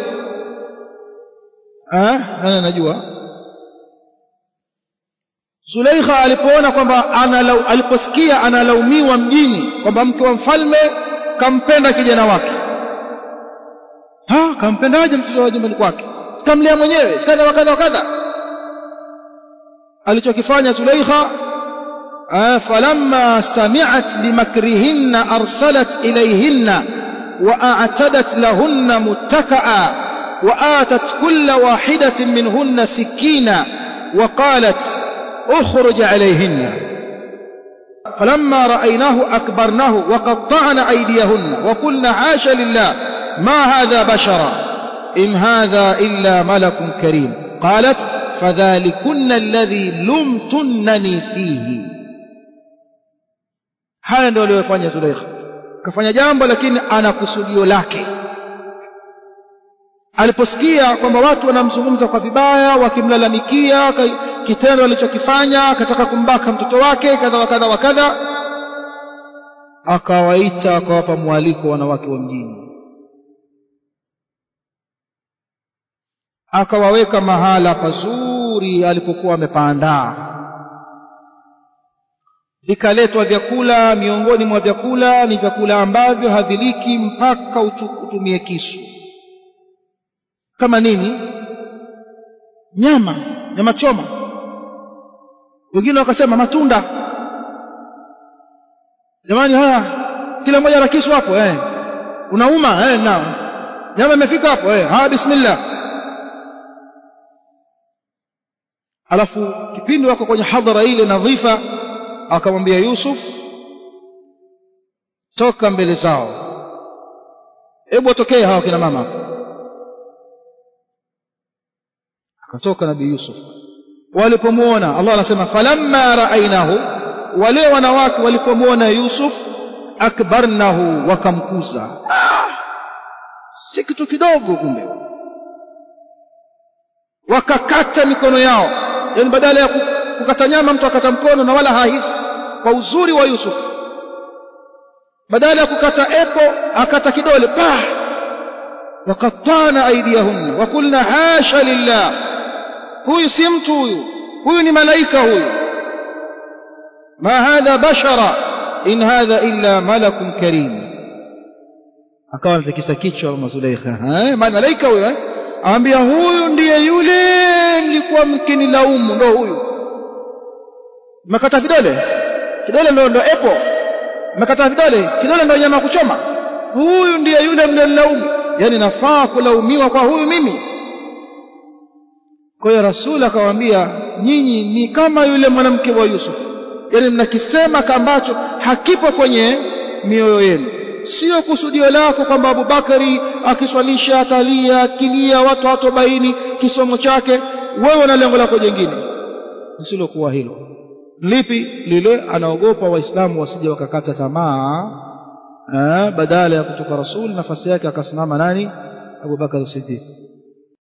eh nani anajua Zulaikha alipoona kwamba analau, aliposikia analaumiwa mjini kwamba mke wa mfalme kampenda kijana wake ha kampendaje mtoto wa jumbani kwake sikamlea mwenyewe kadha wa kadha wa kadha alichokifanya Zulaikha falamma sami'at bimakrihinna arsalat ilayhinna وأعتدت لهن متكأ وآتت كل واحدة منهن سكينا وقالت اخرج عليهن فلما رأيناه أكبرناه وقطعن أيديهن وقلنا حاش لله ما هذا بشرا إن هذا إلا ملك كريم قالت فذلكن الذي لمتنني فيه haya ndio aliyofanya Zulaikha kafanya jambo lakini ana kusudio lake aliposikia kwamba watu wanamzungumza kwa vibaya wakimlalamikia kitendo alichokifanya akataka kumbaka mtoto wake kadha wa kadha wa kadha akawaita akawapa mwaliko wanawake wa mjini akawaweka mahala pazuri alipokuwa amepaandaa vikaletwa vyakula miongoni mwa vyakula ni vyakula ambavyo haviliki mpaka utumie kisu kama nini nyama nyama choma wengine wakasema matunda jamani haya kila mmoja ana kisu hapo eh unauma eh na nyama imefika hapo eh haya bismillah alafu kipindi wako kwenye hadhara ile nadhifa akamwambia Yusuf toka mbele zao hebu watokee hawa kina mama akatoka nabii Yusuf walipomuona Allah anasema falamma raainahu wale wanawake walipomuona Yusuf akbarnahu wakamkuza ah, si kitu kidogo kumbe wakakata mikono yao yani badala ya kukata nyama mtu akata mkono na wala hahisi kwa uzuri wa Yusuf badala ya kukata epo akata kidole pa wakatana aidiyahunna wakulna hasha lillah huyu si mtu huyu huyu ni malaika huyu ma hadha bashara in hadha illa malakun karim akawa anatikisa kichwa mama Zulaikha eh malaika huyu eh aambia huyu ndiye yule mlikuwa mkinilaumu ndo huyu mmekata vidole kidole ndo ndo epo mmekata vidole kidole ndo nyama kuchoma huyu ndiye yule mlilaumu yani nafaa kulaumiwa kwa huyu mimi kwa hiyo rasul akawaambia nyinyi ni kama yule mwanamke wa Yusuf yani mnakisema ambacho hakipo kwenye mioyo yenu sio kusudio lako kwamba Abubakari akiswalisha atalia akilia watu hatobaini kisomo chake wewe na lengo lako jingine lisilokuwa hilo lipi lile anaogopa waislamu wasije wakakata tamaa badala ya kutoka rasul nafasi yake akasimama nani Abubakar Siddiq